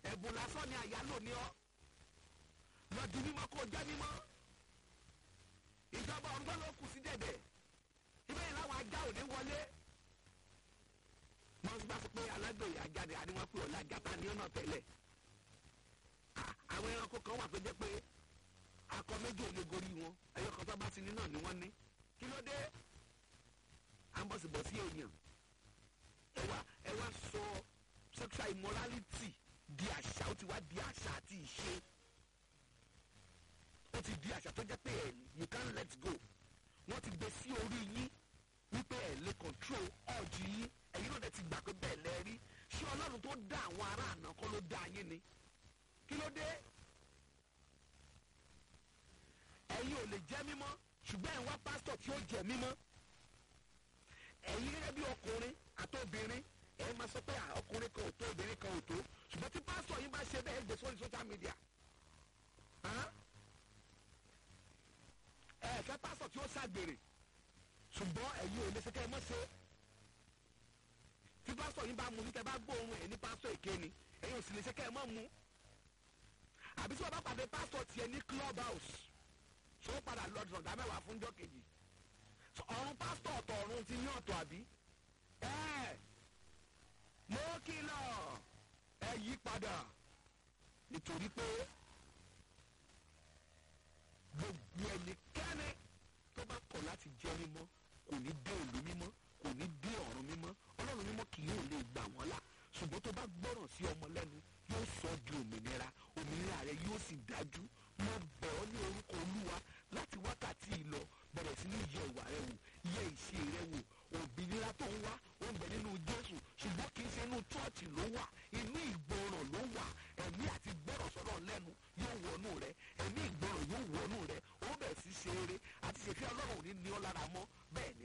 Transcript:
ẹ̀bùn lásán ni àyálò ní ọ lọ di mímọ́ kó jẹ́ mímọ́ ìjọba ọ̀run ló kù sí dẹ̀dẹ̀ ibẹ̀ yìí láwọn ajá òde wọlé wọ́n bá sọ pé alágbèyà ajáde àníwọ̀n pé ọ̀la gata ní ọ̀nà tẹ́lẹ̀ àwọn ẹranko kan wà tó jẹ́ pé akọ méjì ò lè gorí wọn ẹyọ kan tó bá ti ní náà ni wọ́n ní kí ló dé à ń bọ̀ sí bọ̀ sí èèyàn ẹ wá ẹ wá sọ sexual immorality di àṣà ó ti wá di àṣà àti ìṣe ó ti di àṣà tó jẹ́ pé ẹ you can't let go wọ́n ti gbé sí orí yín wípé ẹ lè control ọ̀jì yín ẹ̀yin náà dẹ̀ ti gbà pé bẹ́ẹ̀ lẹ rí ṣé ọlọ́run tó dá àwọn ará àná kọ́ ló dá yín ni kí ló dé ẹ̀yin ò lè jẹ́ mímọ́ ṣùgbọ́n ẹ̀ ń wá pásítọ̀ tí ó jẹ́ mímọ́ ẹ̀yin gẹ́gẹ́ bí ọkùnrin àtobìnrin ẹ̀ máa sọ pé ọkùnrin kan ò tó obìnrin kan ò tó ṣùgbọ́n tí pásítọ̀ yín bá ṣe bẹ́ẹ̀ gbé sórí social media ẹ fẹ́ pásítọ̀ tí ó ṣàgbèrè ṣùgbọ́n ẹ̀yin ò lè ṣe kẹ́ ẹ mọ́ ṣe tí pásítọ̀ yín bá mu ní kẹ́ bá gbóòórùn ẹ̀ ní pásítọ̀ èké ni ẹ̀yin ò sì lè ṣe kẹ́ ẹ mọ́ mu àbí tí wọ́n bá pàdé pásítọ̀ tiẹ̀ ní club house ṣé ó padà lọ dọ̀dá mẹ́wàá fúnjọ́ kejì ọ̀run pásítọ̀ ọ̀tọ̀ ọ̀run ti ní ọ̀tọ̀ àbí ẹ̀ mo kìlọ̀ ẹ yí padà nítorí pé gbogbo ẹnikẹ́ni tó bá kọ̀ láti jẹ́ mímọ́ kò ní dé ìlú mímọ́ kò ní dé ọ̀run mímọ́ ọlọ́run mímọ́ kì yóò lè gbà wọ́n là ṣùgbọ́n tó bá gbọ́ràn sí ọmọ lẹ́nu yóò sọ di òmìnira òmìnira rẹ yóò sì dájú mo bẹ̀ ọ́ ní orúkọ olúwa láti wákàtí ìlọ bẹ̀rẹ̀ sí ní yẹ ìwà rẹ wò yẹ ìṣe rẹ wò òmìnira tó ń wá ó ń bẹ nínú jésù ṣùgbọ́n kì í ṣe inú chọ́ọ̀chì ló wà inú ìgbọràn ló wà ẹ̀mí àti gbọ́rọ̀ sọ̀rọ̀ lẹ́nu yóò wọnú rẹ ẹ̀mí ìgbọràn yóò wọnú rẹ ó bẹ̀ sí ṣe eré àti ṣèfẹ́ ọlọ́run ò ní ní ọ lára mọ́ bẹ́ẹ̀